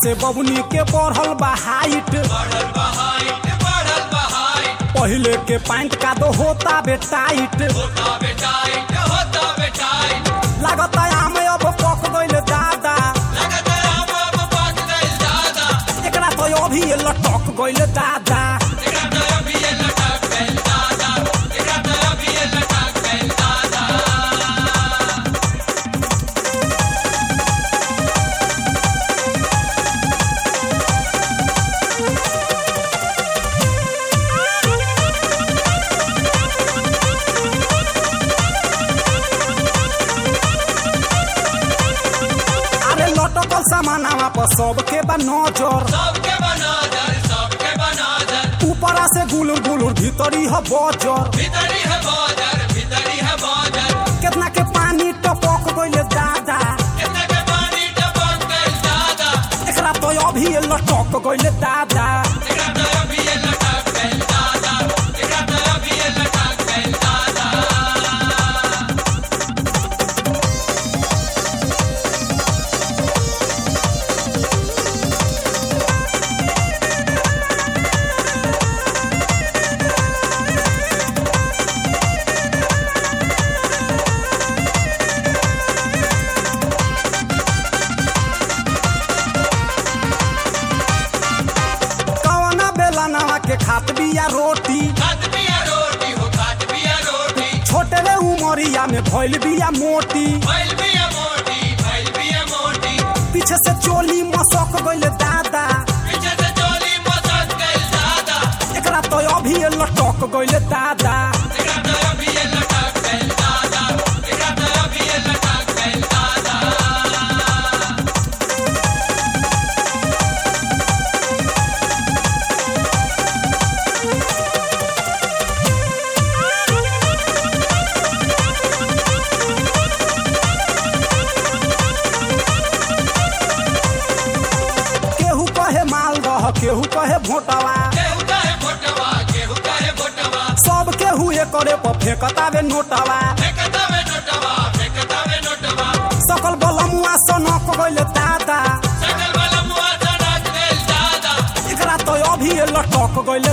से बबुनी के बढ़ल बा हाइट बढ़ल बहाइट बढ़ल बहाइट पहिले के पैंट का तो होता बे टाइट होता बेटाइट होता बेटाइट लागत आम अब पक गइल दादा लगत हम अब पक गइल दादा एकरा तो अभी लटक गइल दादा एकरा तो अभी ये लटक गइल दादा एकरा तो अभी ये लटक गइल दादा अरे लटकल सामानावा पर सबके बा नजर सबके बनादर सबके बनादर ऊपरा से गुलुर गुलुर भीतरी ह बजर भीतरी है बाजार भीतरी है बाजार केतना के पानी टपक गइल दादा कितने के पानी टपक गइल दादा एकरा तो अभी लटक गइल दादा एकरा तो अभी ये लटक गइल दादा एकरा तो अभी ये लटक गइल दादा कवना बेला नवा के खात बिया रोटी खात बिया रोटी हो खात बिया रोटी छोटे रे उमरिया में भइल बिया मोटी भइल बिया मोटी भइल बिया मोटी पीछे से चोली मसक गइल दादा पीछे से चोली मसक गइल दादा एकरा तो अभी लटक गइल दादा एकरा तो अभी ये लटक गइल दादा एकरा तो अभी ये लटक गइल दादा केहू कहे मालदह केहू कहे भोटवा केहू कहे भोटवा केहू कहे भोटवा सब केहू एकरे पर फेंकतावे नोटवा फेंकता में नोटवा फेंकता में नोटवा सकल बलमुआ सनक गइल दादा सकल वाला मुआ सड़क गइल दादा एकरा तो अभी लटक गइल